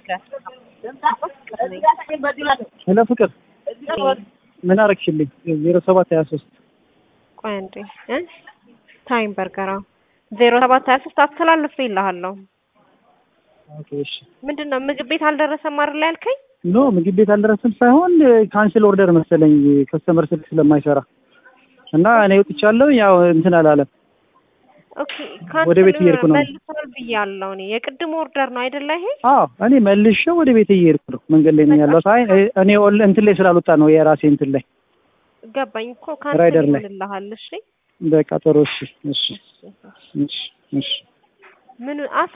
ሄሎ ፍቅር ምን አረግሽልኝ? ዜሮ ሰባት ሀያ ሶስት ቆይ አንዴ እ ታይም በርገራ ዜሮ ሰባት ሀያ ሶስት አስተላልፍ ይልሃለሁ። ኦኬ እሺ። ምንድን ነው ምግብ ቤት አልደረሰም አይደል ያልከኝ? ኖ ምግብ ቤት አልደረስም ሳይሆን ካንስል ኦርደር መሰለኝ ከስተመር ስልክ ስለማይሰራ እና እኔ ወጥቻለሁ። ያው እንትን አላለም። ኦኬ ወደ ቤት እየሄድኩ ነው። መልሷል ብያለሁ እኔ የቅድም ኦርደር ነው አይደለ ይሄ? አዎ እኔ መልሼ ወደ ቤት እየሄድኩ ነው። መንገድ ላይ ነኝ ያለሁት። አይ እኔ ኦል- እንትን ላይ ስላልወጣ ነው የራሴ እንትን ላይ ገባኝ እኮ ካንስል ራይደር ላይ። ይሆንልሃል። እሺ በቃ ጥሩ። እሺ እሺ እሺ እሺ ምን አስ